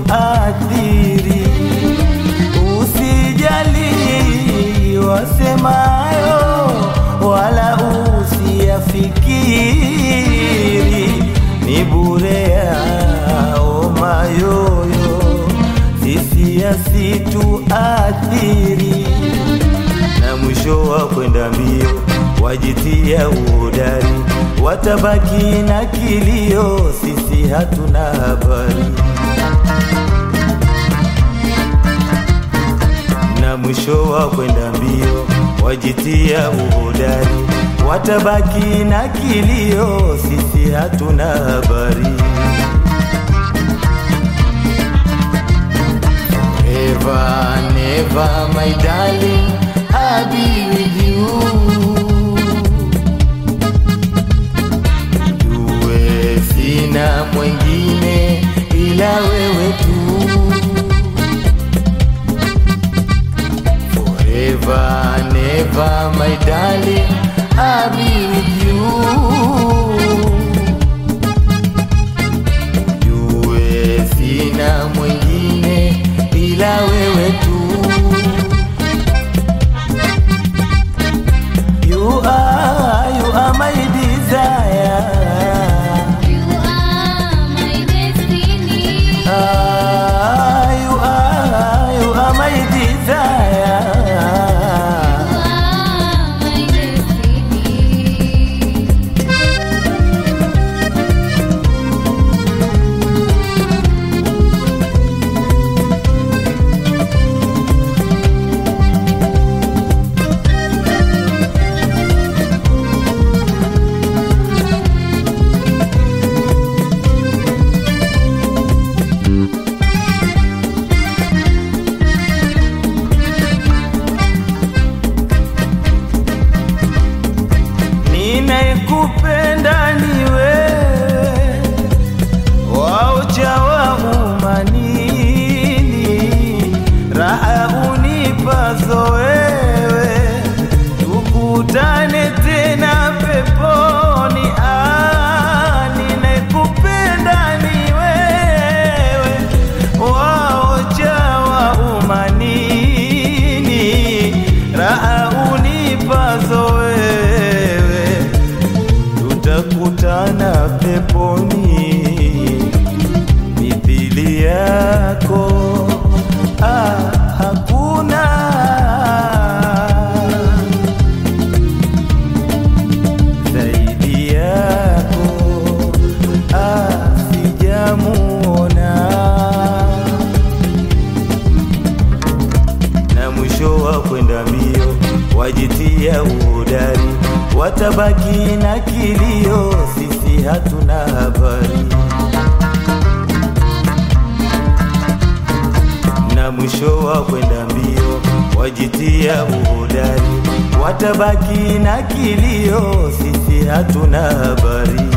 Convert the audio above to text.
situathiri, usijali wasemayo, wala usiyafikiri, ni bure yao mayoyo, sisi yasituathiri na mwisho wa kwenda mbio wajitia uhodari, watabaki na kilio, sisi hatuna habari. Na mwisho wa kwenda mbio wajitia uhodari, watabaki na kilio, sisi hatuna habari. Never, never, my darling, I'll be with you. Jue sina mwengine ila wewe tu. Forever, never, my darling, I'll be with you. Jue sina mwengine ila wewe tu. You are, you are my desire. You are my destiny. Ah, you are, you are my desire. You are my destiny. Ninayekupenda ni wewe, waucha wa umanini, raha unipazo wewe, tukutane tena peponi. Ah, ninayekupenda ni wewe, waucha wa umanini, raha unipazo wewe tutakutana peponi mithili yako ah, hakuna zaidi yako ah, sijamuona na mwisho wa kwenda mbio wajitia uhodari, watabaki na kilio, sisi hatuna habari. Na mwisho wa kwenda mbio wajitia uhodari, watabaki na kilio, sisi hatuna habari.